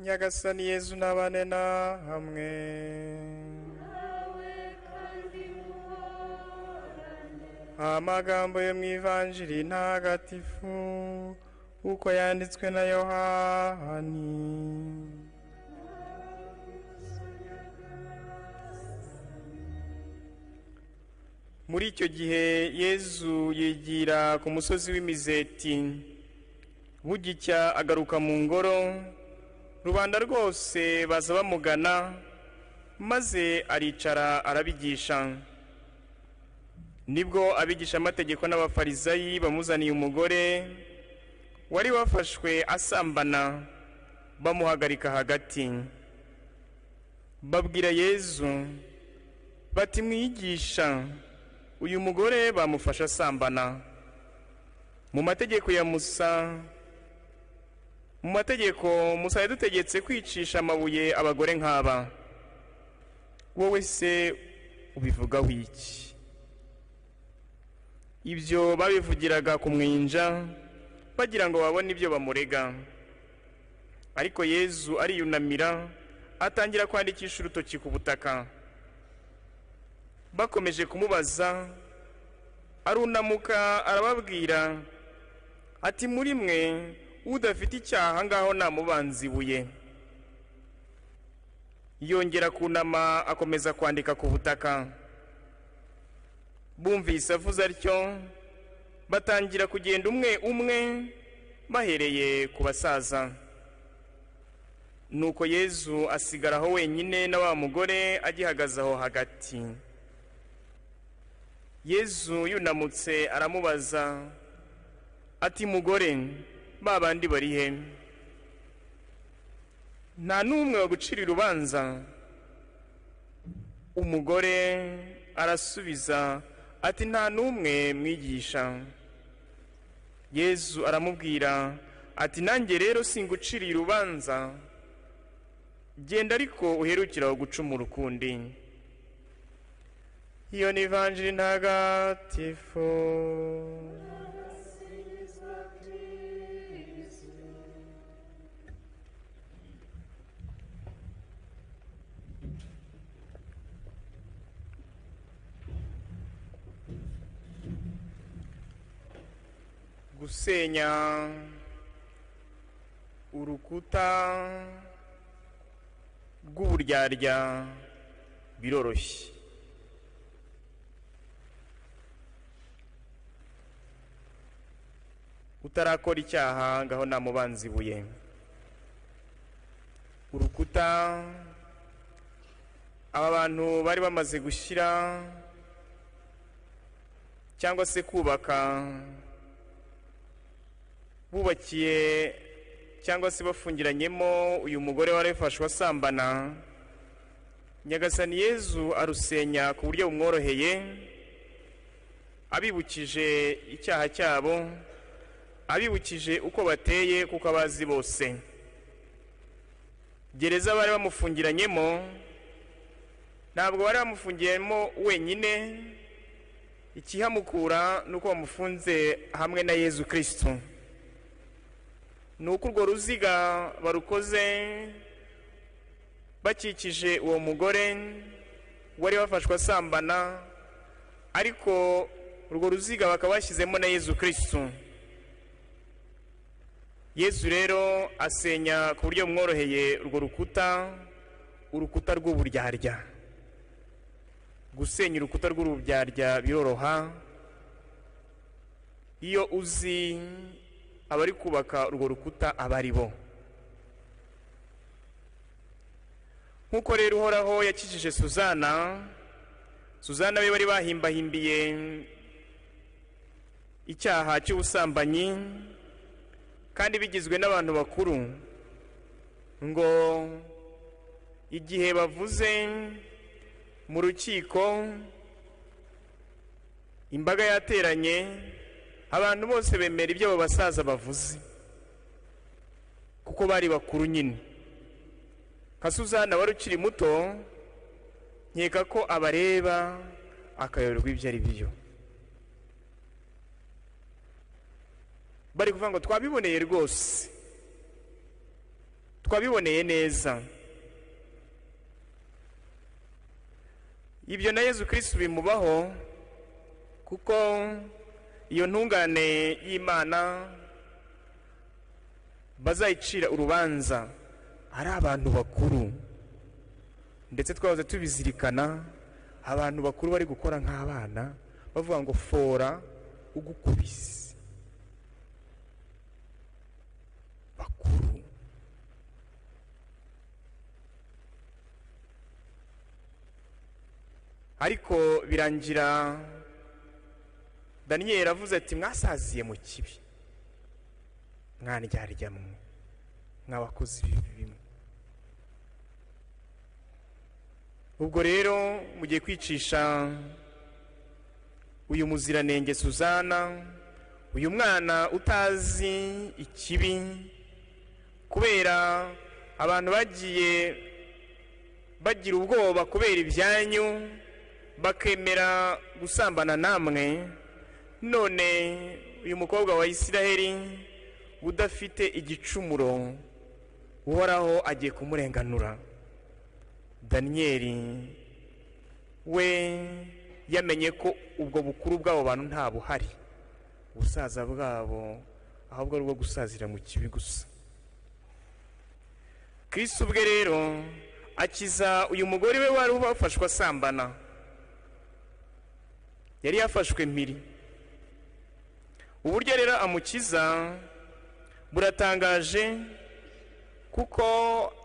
nyagasani yezu n'abane na hamwe amagambo yo mu ivanjiri ntagatifu uko yanditswe na yohani muri icyo gihe yezu yigira ku musozi w'imizeti bugicya agaruka mu ngoro rubanda rwose baza bamugana maze aricara arabigisha nibwo abigishamategeko n'abafarisayi bamuzaniye umugore wari wafashwe asambana bamuhagarika hagati babwira yezu bati mwigisha uyu mugore bamufashe asambana mu mategeko ya musa mu mategeko musa yadutegetse kwicisha amabuye abagore nk'aba wowe se ubivugaho iki ibyo babivugiraga ku mwinja bagira ngo babone ibyo bamurega ariko yezu ariyunamira atangira kwandikisha urutoki ku butaka bakomeje kumubaza arunamuka arababwira ati muri mwe udafite icyaha ngaho namubanza ibuye yongera kunama akomeza kwandika ku butaka bumvise avuze atyo batangira kugenda umwe umwe bahereye ku basaza nuko yezu asigaraho wenyine na wa mugore agihagaze aho hagati yezu yunamutse aramubaza ati mugore ba bandi bari he nta n'umwe wagucira urubanza umugore arasubiza ati nta n'umwe mwigisha yezu aramubwira ati nanjye rero singuciriye urubanza genda ariko uherukira aho gucumura ukundi iyo ni ivanjiri ntagatifu gusenya urukuta rw'uburyarya biroroshye utarakora icyaha ngaho namubanza ibuye urukuta aba bantu bari bamaze gushyira cyangwa se kubaka bubakiye cyangwa se bafungiranyemo uyu mugore warafashwe asambana nyagasani yezu arusenya ku buryo bumworoheye abibukije icyaha cyabo abibukije uko bateye kuko abazi bose gereza bari bamufungiranyemo ntabwo bari bamufungiranyemo wenyine ikihamukura ni uko bamufunze hamwe na yezu kirisitu ni uko urwo ruziga barukoze bakikije uwo mugore wari wafashwe asambana ariko urwo ruziga bakaba bashyizemo na yezu kirisitu yezu rero asenya ku buryo bumworoheye urwo rukuta urukuta rw'uburyarya gusenya urukuta rw'uburyarya biroroha iyo uzi abari kubaka urwo rukuta aba ari bo nk'uko rero uhoraho yakijije suzana suzana be bari bahimbahimbiye icyaha cy'ubusambanyi kandi bigizwe n'abantu bakuru ngo igihe bavuze mu rukiko imbaga yateranye abantu bose bemera ibyo abo basaza bavuze kuko bari bakuru nyine nka suzana wari ukiri muto nkeka ko abareba akayoberwa ibyo ari byo bari kuvuga ngo twabiboneye rwose twabiboneye neza ibyo na yezu kirisitu bimubaho kuko iyo ntungane y'imana bazayicira urubanza ari abantu bakuru ndetse twahoze tubizirikana abantu bakuru bari gukora nk'abana bavuga ngo fora ugukubise bakuru ariko birangira daniyeli avuze ati mwasaziye mu kibi mwandyaryamu mwabakozi ibibi bimwe ubwo rero mugiye kwicisha uyu muziranenge suzana uyu mwana utazi ikibi kubera abantu bagiye bagira ubwoba kubera ibyanyu bakemera gusambana namwe none uyu mukobwa wa isiraheli udafite igicumuro uhoraho agiye kumurenganura daniyeli we yamenye ko ubwo bukuru bw'abo bantu nta buhari ubusaza bwabo ahubwo ari ubwo gusazira mu kibi gusa kirisi ubwe rero akiza uyu mugore we wari wafashwe asambana yari yafashwe mpiri uburyo rero amukiza buratangaje kuko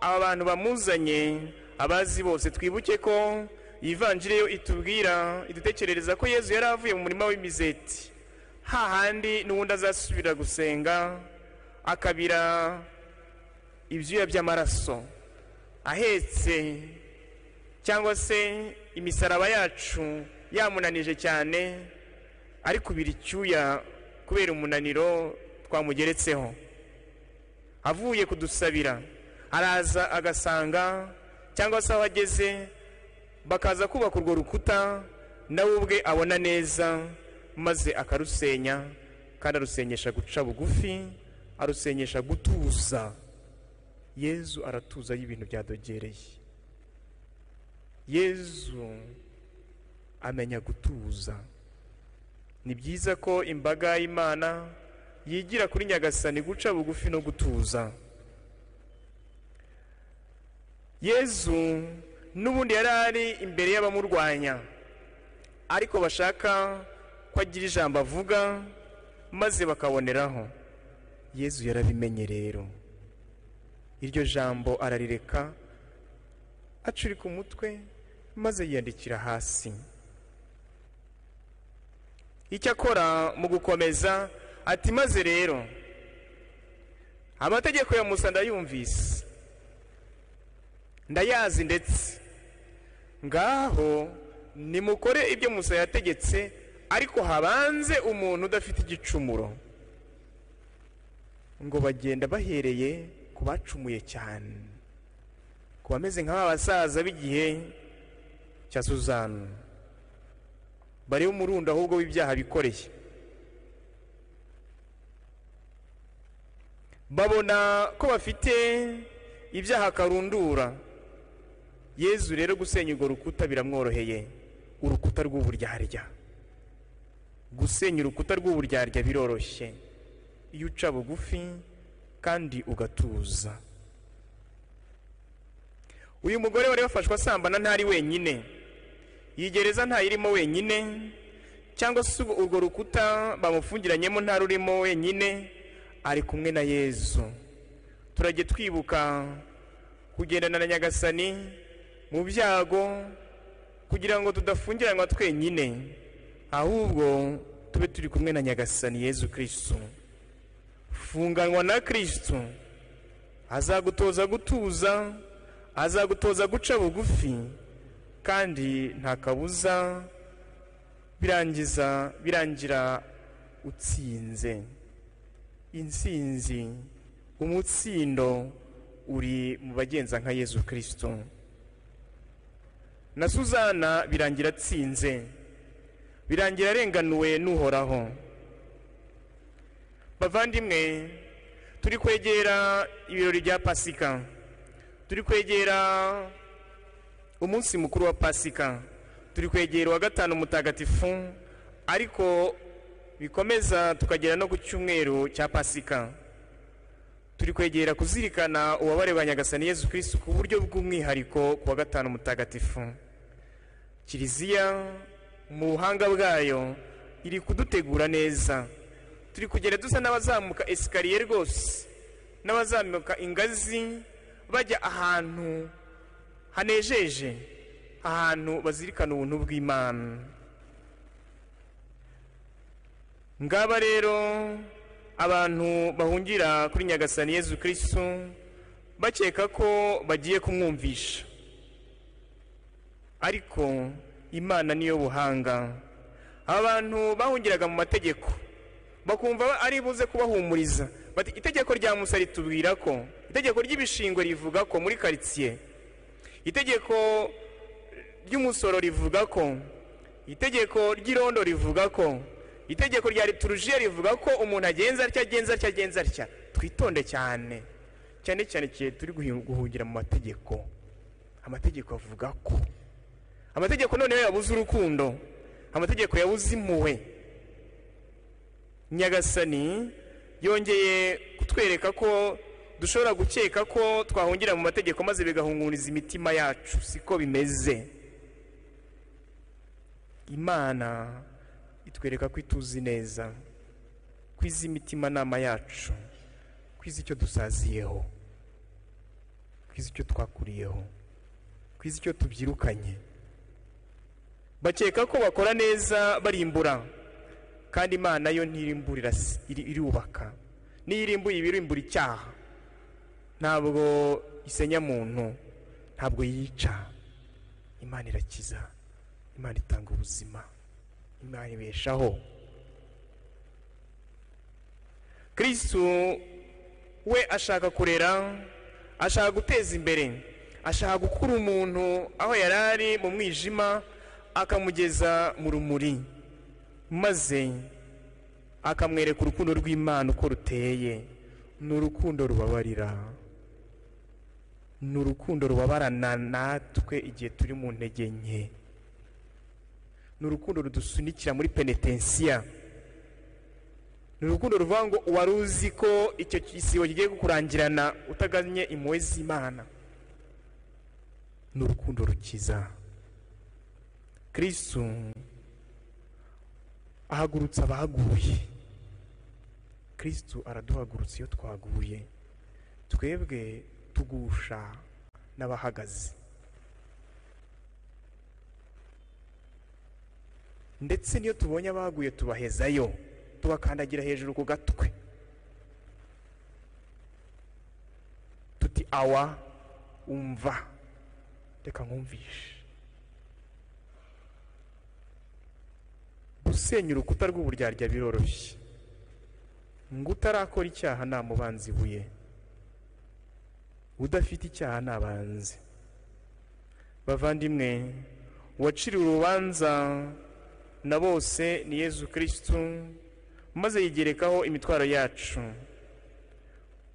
aba bantu bamuzanye abazi bose twibuke ko ivanjiri yo itubwira idutekerereza ko yezu yari avuye mu murima w'imizeti hahandi n'ubundi azasubira gusenga akabira ibyuya by'amaraso ahetse cyangwa se imisaraba yacu yamunanije cyane ari kubira icyuya kubera umunaniro twamugeretseho avuye kudusabira araza agasanga cyangwa se aho ageze bakaza kubaka urwo rukuta nawe ubwe abona neza maze akarusenya kandi arusenyesha guca bugufi arusenyesha gutuza yezu aratuza y'ibintu byadogereye yezu amenya gutuza ni byiza ko imbaga y'imana yigira kuri nyagasani guca bugufi no gutuza yezu n'ubundi yari ari imbere y'abamurwanya ariko bashaka ko agira ijambo avuga maze bakaboneraho yezu yarabimenye rero iryo jambo ararireka acurika umutwe maze yiyandikira hasi icyo akora mu gukomeza ati maze rero amategeko ya musa ndayumvise ndayazi ndetse ngaho nimukore ibyo musa yategetse ariko habanze umuntu udafite igicumuro ngo bagenda bahereye ku bacumuye cyane ku bameze nk'aba basaza b'igihe cya suzanne bareba umurundo ahubwo w'ibyaha bikoreye babona ko bafite ibyaha karundura yezu rero gusenya urwo rukuta biramworoheye urukuta rw'uburyarya gusenya urukuta rw'uburyarya biroroshye iyo uca bugufi kandi ugatuza uyu mugore wari wafashwe asambana ntari wenyine iyi gereza ntayirimo wenyine cyangwa se urwo rukuta bamufungiranyemo ntarurimo wenyine ari kumwe na yezu turajye twibuka kugendana na nyagasani mu byago kugira ngo tudafungiranwa twenyine ahubwo tube turi kumwe na nyagasani yezu kirisitu funganwa na kirisitu azagutoza gutuza azagutoza guca bugufi kandi nta kabuza birangiza birangira utsinze insinzi umutsindo uri mu bagenza nka yezu kirisitu na suzana birangira atsinze birangira arenganuwe n'uhoraho bavandimwe turi kwegera ibirori bya pasika turi kwegera umunsi mukuru wa pasika turi kwegera uwa gatanu mutagatifu ariko bikomeza tukagera no ku cyumweru cya pasika turi kwegera kuzirikana uwabare ba nyagasani yesu kirisitu ku buryo bw'umwihariko ku wa gatanu mutagatifu kiliziya mu buhanga bwayo iri kudutegura neza turi kugera dusa n'abazamuka esikariye rwose n'abazamuka ingazi bajya ahantu hanejeje ahantu bazirikana ubuntu bw'imana ngaba rero abantu bahungira kuri nyagasani yezu kirisitu bakeka ko bagiye kumwumvisha ariko imana niyo buhanga abantu bahungiraga mu mategeko bakumva ari buze kubahumuriza bati itegeko rya musa ritubwira ko itegeko ry'ibishingwe rivuga ko muri karitsiye itegeko ry'umusoro rivuga ko itegeko ry'irondo rivuga ko itegeko rya liturujiya rivuga ko umuntu agenza atya agenza atya agenza atya twitonde cyane cyane cyane igihe turi guhungira mu mategeko amategeko avuga ko amategeko noneho yabuze urukundo amategeko yabuze impuhwe nyagasani yongeye kutwereka ko dushobora gukeka ko twahungira mu mategeko maze bigahunguriza imitima yacu siko bimeze imana itwereka ko ituzi neza ko izi imitimanama yacu ko izi icyo dusaziyeho ko izi icyo twakuriyeho ko izi icyo tubyirukanye bakeka ko bakora neza barimbura kandi imana yo ntirimburira irubaka niyo irimbuye ibirimbura icyaha ntabwo isenya muntu ntabwo yica imana irakiza imana itanga ubuzima imana ibeshaho kirisitu we ashaka kurera ashaka guteza imbere ashaka gukura umuntu aho yari ari mu mwijima akamugeza mu rumuri maze akamwereka urukundo rw'imana uko ruteye ni urukundo rubabarira ni urukundo rubabarana natwe igihe turi mu ntege nke ni urukundo rudusunikira muri penetensiya ni urukundo ruvuga ngo wari uzi ko icyo gisibo kigiye kukurangirana utagannye impuhwe z'imana ni urukundo rukiza kirisitu ahagurutsa abahaguye kirisitu araduhagurutsa iyo twaguye twebwe tugusha n'abahagaze ndetse niyo tubonye abaguye tubahezayo tubakandagira hejuru ku gatwe tuti awa umva reka nkumvishe gusenya urukuta rw'uburyarya biroroshye ngo utarakora icyaha nta mubanzi ibuye udafite icyaha ntabanze bavandimwe uwaciriwe urubanza na bose ni yezu kirisitu maze yigerekaho imitwaro yacu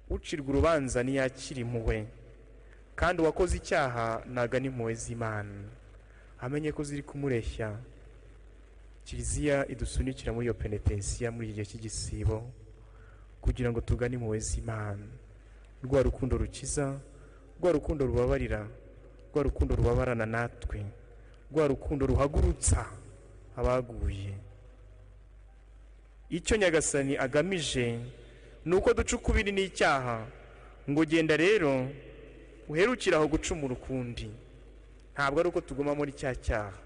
ucirwa urubanza ntiyakira impuhwe kandi uwakoze icyaha ntagana impuhwe z'imana amenye ko ziri kumureshya kiliziya idusunikira muri iyo penetensiya muri iki gihe cy'igisibo kugira ngo tugane impuhwe z'imana rwa rukundo rukiza rwa rukundo rubabarira rwa rukundo rubabarana natwe rwa rukundo ruhagurutsa abaguye icyo nyagasani agamije ni uko duca ukubiri n'icyaha ngo genda rero uherukire aho gucumura ukundi ntabwo ari uko tuguma muri cya cyaha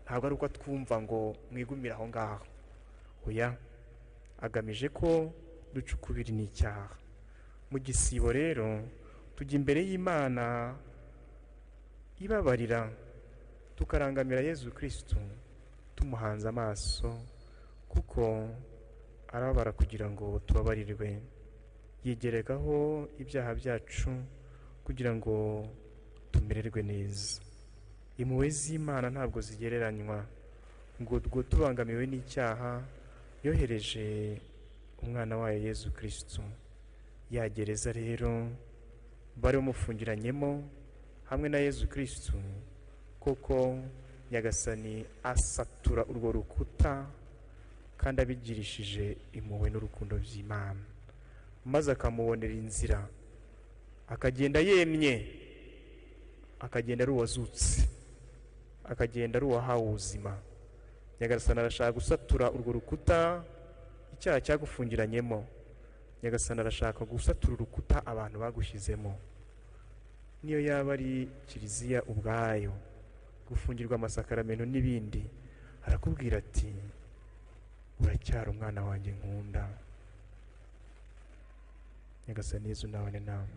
ntabwo ari uko twumva ngo mwigumire aho ngaho oya agamije ko duca ukubiri n'icyaha mu gisibo rero tujya imbere y'imana ibabarira tukarangamira yezu kirisitu tumuhanze amaso kuko arabara kugira ngo tubabarirwe yigerekaho ibyaha byacu kugira ngo tumererwe neza impuhwe z'imana ntabwo zigereranywa ngo ngo tubangamiwe n'icyaha yohereje umwana wayo yezu kirisitu ya gereza rero bari bamufungiranyemo hamwe na yezu kirisitu kuko nyagasani asatura urwo rukuta kandi abigirishije impuhwe n'urukundo by'imana maze akamubonera inzira akagenda yemye akagenda ari uwazutse akagenda ari uwahawe ubuzima nyagasani arashaka gusatura urwo rukuta icyaha cyagufungiranyemo nyagasani arashaka gusatura urukuta abantu bagushyizemo niyo yaba ari kiliziya ubwayo gufungirwa amasakaramentu n'ibindi arakubwira ati uracyari umwana wanjye nkunda nyagasani yezu nabone nawe